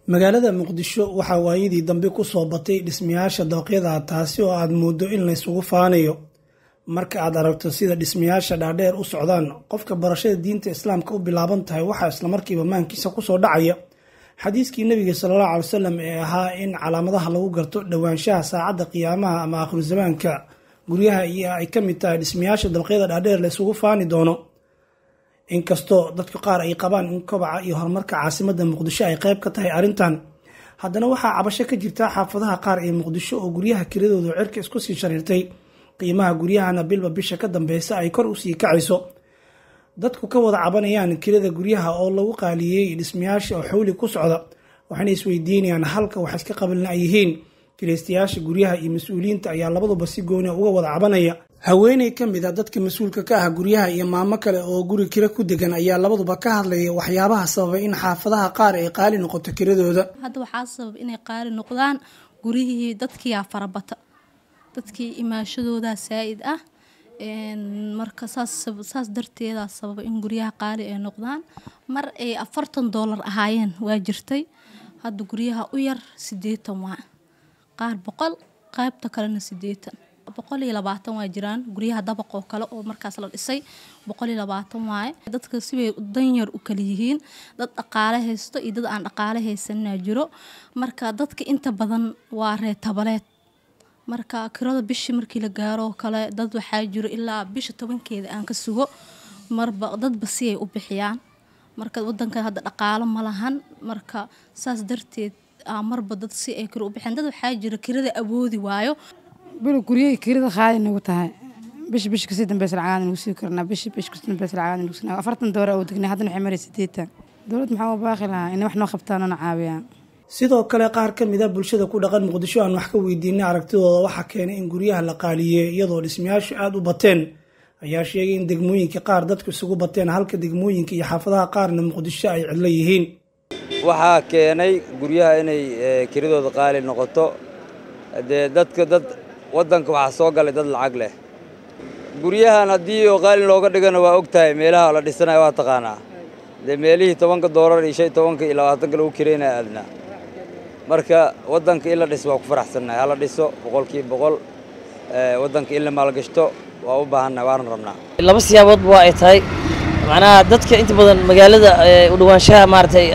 magaalada muqdisho waxaa waayadii dambe ku soo batay dhismayaasha dabaqyada taasi oo aad mooddo in laysugu faanayo marka aad aragto sida dhismayaasha dhaadheer u socdaan qofka barashada diinta islaamka u bilaaban tahay waxaa islamarkiiba maankiisa kusoo dhacaya xadiiskii nebiga salaallahu calay wasalam ee ahaa in calaamadaha lagu garto dhowaanshaha saacadda qiyaamaha ama aakhiru zamaanka guryaha iyo ay ka mid tahay dhismayaasha dabaqyada dhaadheer laysugu faani doono inkastoo dadka qaar ay qabaan in kobaca iyo horumarka caasimadda muqdisho ay qayb ka tahay arrintan haddana waxaa cabasho ka jirta xaafadaha qaar ee muqdisho oo guryaha kiradooda cirka isku sii shariirtay qiimaha guryahana bilba bisha ka dambeysa ay kor usii kacayso dadku ka wada cabanayaan kirada guryaha oo lagu qaaliyey dhismayaasha oo xawli ku socda waxayna isweydiinayaan halka wax iska qabalna ay yihiin kiraystayaasha guryaha iyo mas-uuliyiinta ayaa labaduba si gooni uga wada cabanaya haweeney ka mid a dadka mas-uulka ka ah guryaha iyo maamo kale oo guri kiro ku degan ayaa labaduba ka hadlaya waxyaabaha sababay in xaafadaha qaar ay qaali noqoto kiradooda hadda waxaa sabab inay qaali noqdaan guryihii dadkiyaa farabata dadkii imaashadoodaa saa-id ah marka saas darteedaa sababa in guryaha qaali ay noqdaan mar ay afartan doolar ahaayeen waa jirtay hadda guryaha u yar sideetan waa qaar boqol qaybta kalena sideetan boqol iyo labaatan waa jiraan guryaha dabaq oo kale oo markaas la dhisay boqol iyo labaatan waaye dadka sibay danyar u kala yihiin dad dhaqaale haysto iyo dad aan dhaqaale haysanaa jiro marka dadka inta badan waa reetabaleed marka kirada bishii markii la gaaro oo kale dad waxaa jiro ilaa bisha tobankeeda aan ka sugo marba dadba si ay u bixiyaan marka wadankan hadda dhaqaalo ma lahan marka saas darteed marba dad si ay kiro u bixiyaan dad waxaa jiro kirada awoodi waayo bilo guryahii kirada qaali nagu tahay bish bish kasii dambeysa lacagaad nagu sii karnaa bish bish kasii dambeysa lacagaad nagu sii afartan doora oo degnay haddana waxay maray sideetan dowlad maxaa u baaqi lahaa inay wax noo qabtaan oo na caawiyaan sidoo kale qaar ka mid a bulshada ku dhaqan muqdisho aan wax ka weydiinay aragtidooda waxaa keenay in guryaha la qaaliyey iyadoo dhismayaashu aada u bateen ayaa sheegay in degmooyinka qaar dadku isugu bateen halka degmooyinka iyo xaafadaha qaarna muqdisho ay cidlo yihiin waxaa keenay guryaha inay kiradooda qaali noqoto dee dadka dad waddanka waxaa soo galay dad lacag leh guryahan haddii oo qaali looga dhigana waa og tahay meelaha la dhisanayo waa taqaanaa dee meelihii tobanka doolar iyo shan tobanka iyo labaatanka lagu kiraynaya aadnaa marka waddanka in la dhiso waa ku faraxsannahay hala dhiso boqolkiiba boqol waddanka in la maalgashto waa u baahannahay waana rabnaa laba siyaaboodba waa ay tahay macnaha dadka inta badan magaalada u dhawaanshaha maaragtay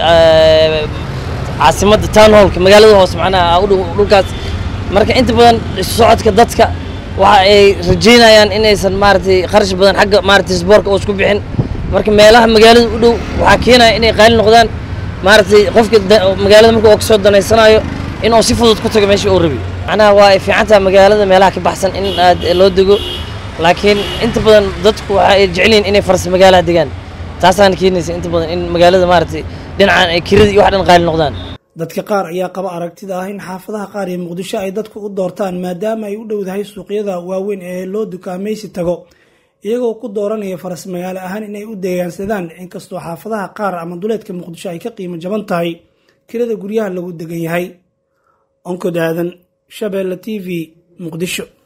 caasimadda town hallka magaalada hoose macnaha u dhow dhulkaas marka inta badan isu socodka dadka waxa ay rajaynayaan inaysan maaragtay kharash badan xagga maaragtay isboorka oo isku bixin marka meelaha magaalada u dhow waxaa keenaya inay qaali noqdaan maaragtay qofka magaalada marka oo kasoo danaysanayo inuu si fudud ku tago meesha uu rabi macnaha waa ay fiican tahay magaalada meelaha ka baxsan in aad loo dego laakiin inta badan dadku waxa ay jecel yihiin inay faras magaalaha degaan taasaana keenaysa inta badan in magaalada maaragtay dhinacan ay kirada iyo wax dhan qaali noqdaan dadka qaar ayaa qaba aragtida ah in xaafadaha qaar ee muqdisho ay dadku u doortaan maadaama ay u dhowdahay suuqyada waaweyn ee loo dukaamaysi tago iyagoo ku dooranaya faras magaalo ahaan inay u deegaansadaan inkastoo xaafadaha qaar ama duleedka muqdisho ay ka qiimo jaban tahay kirada guryaha lagu degan yahay onkod aadan shabeelle t v muqdisho